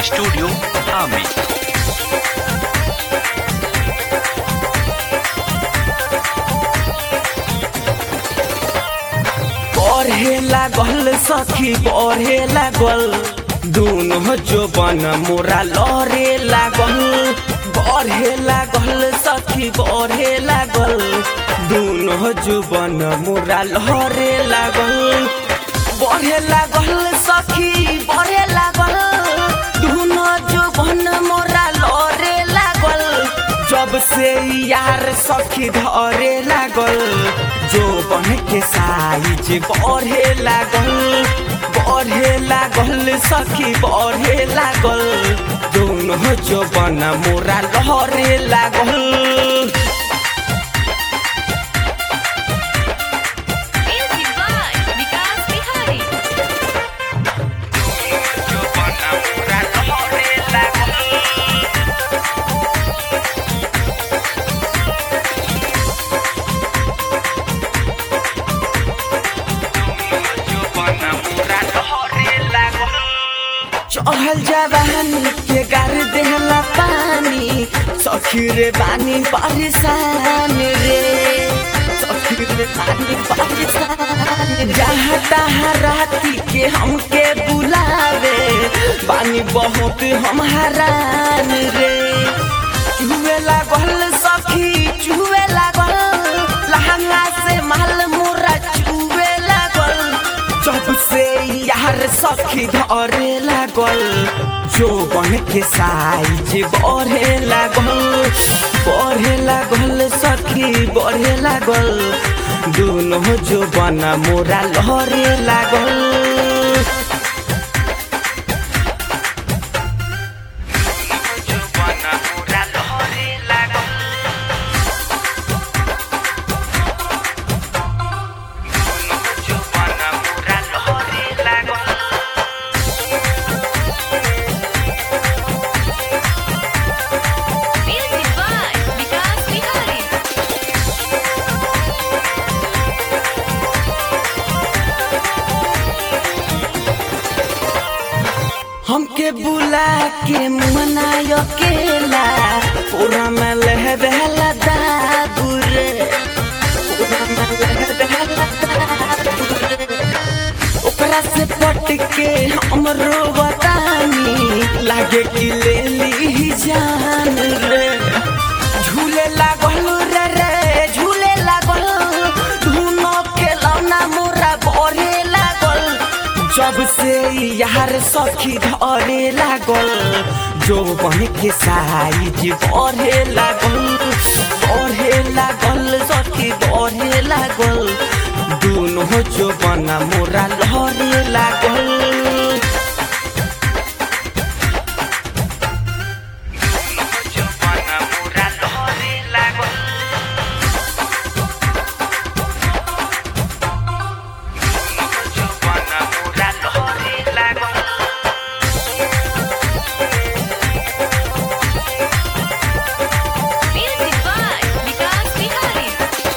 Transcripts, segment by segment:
Studio Ami. बढ़े लागल सखी बढ़े लागल दोनों जोबन मोरा लहरे लागल बढ़े लागल सखी बढ़े लागल दोनों जोबन मोरा लहरे लागल बढ़े लागल सखी बढ़े लागल दोनों जोबन मोरा लहरे लागल जब से यार सखी धरे लागल जो बन के साइज बढ़े लागल बढ़े लागल सखी बढ़े लागल दोनों जो बन मोरा लहरे लागल Music by Vikas Bihari. जो बन मोरा लहरे लागल चढ़ल जवान के गार देहला पानी सखी रे बानी परेशान रे सखी रे बानी परेशान जहाँ तहाँ राती के हमके बुलावे बानी बहुत हम हरान रे चुहे लागल सखी चुहे लागल लहंगा से माल मोरा चुहे लागल जब से यार सखी धरे लागल जो बन के साइज बढ़े लागल बढ़े लागल सखी बढ़े लागल दोनों जो बना मोरा लहरे लागल जो बना मोरा लहरे लागल जो बना मोरा लहरे लागल Music by Vikas Bihari. हमके बुला के मनाय अकेला पूरा में लह बहला दादुर पूरा में लह बहला दादुर ओकरा से पट के हमरो बतानी लागे कि ले ली जान रे झूले लागल रे रे झूले लागल धुनो के लौना मोरा बढ़े लागल जब से यार सखी धरे लागल जो बन के साइज बढ़े लागल बढ़े लागल सखी बढ़े लागल दोनों जो बना मोरा लहरे लागल जो बना मोरा लहरे लागल जो बना मोरा लहरे लागल Music by Vikas Bihari.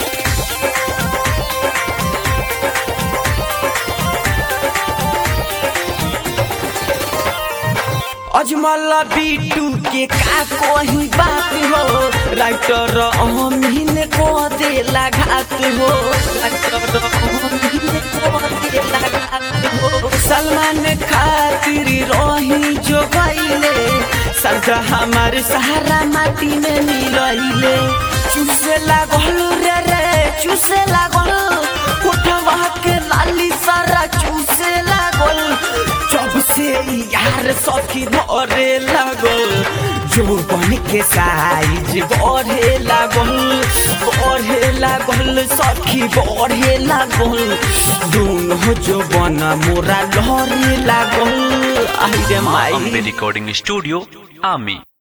Ajmal बीटू के का कोही बात हो राइटर अमीन को दे लगात हो राइटर अमीन को दे लगात हो सलमान खातिर रही जो गईले सरदा हमार सहारा माटी में मिलइले चूसे लागल रे रे चूसे लागल उठवा के लाली सारा चूसे लागल जब से यार सखी धरे लागल जो बन के साइज बढ़े लागल बढ़े लागल सखी बढ़े लागल दोनों जो बना मोरा लहरे लागल आई रे Ambe माई Recording Studio Ami.